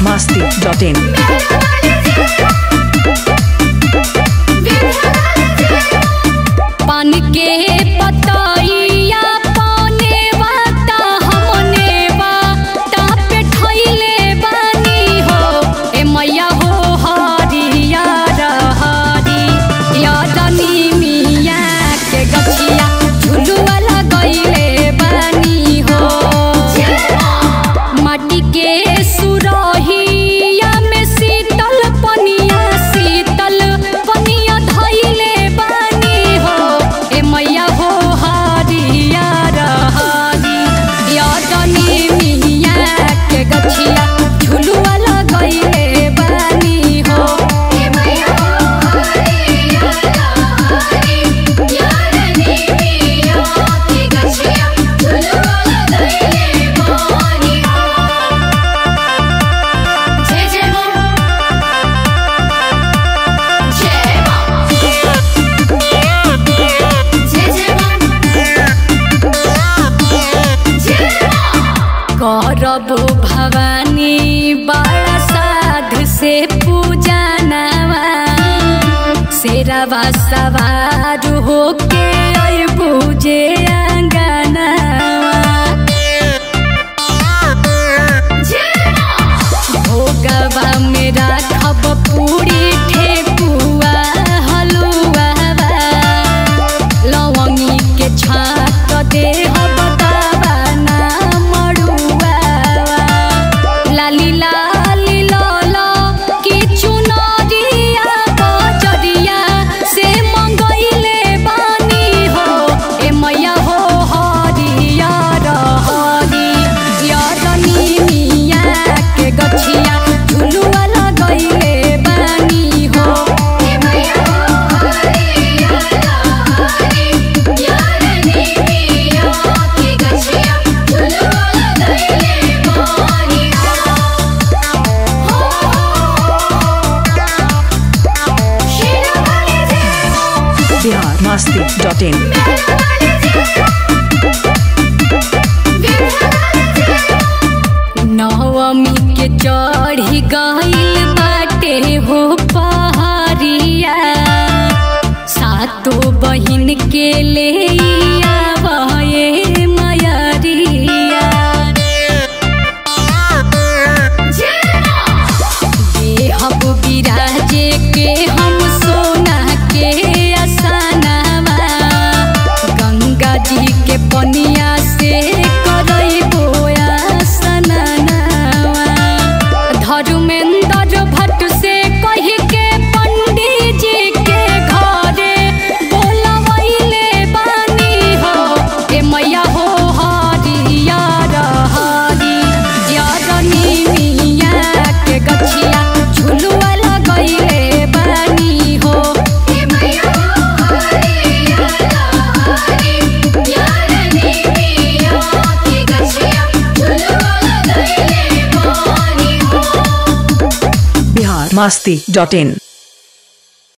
masti.in. पान के पतैया पौने बाता हमने बाता पे ठइले बानी हो ए मैया हो हरिया रहरी यादनी मिया के गछिया झुलुआ लगइले बानी हो माटी के सुरहिया में शीतल पनिया शीतल पनिया धइले बानी हो ए मैया हो हरिया रहरी यादनी मिया के गछिया झुलुआ लगइले बानी हो ए मैया हो हरिया रहरी यादनी मिया के गछिया झुलुआ लगइले बानी हो जय जय मां जय मां जय जय मां जय मां करब भवानी बड़ा साध से पूजा नवा शेरवा सवार होके अइबू जे अंगनवा भोगवा में राखब पूरी ठेकुआ हलुआ लवंगी के छाक देहब दावाना मड़ुआ लाली लाली लल की चुनरिया बजरिया से मंगइले बानी हो ए मैया हो हरिया रहरी यादनी मिया के गछिया झुलुआ लगइले बानी हो ए मैया हो हरिया रहरी यादनी मिया के गछिया झुलुआ लगइले बानी हो Bihar masti.in. नवमी के चढ़ी गइल बाटे हो पहाड़िया सातो बहिन के ले आवये मयरिया देहब बिराजे के हम सोना के असानावा गंगा जी के पनिया से करइबो आसनावा धर्मेंद्र भट्ट से कह के पंडित जी के घरे बोलवैले बानी हो ए मैया हो हरिया रहरी यादनी मिया के गछिया झुलुआ लगइले बानी हो ए मैया हो हरिया रहरी यादनी मिया के गछिया झुलुआ लगइले बानी हो Bihar masti.in.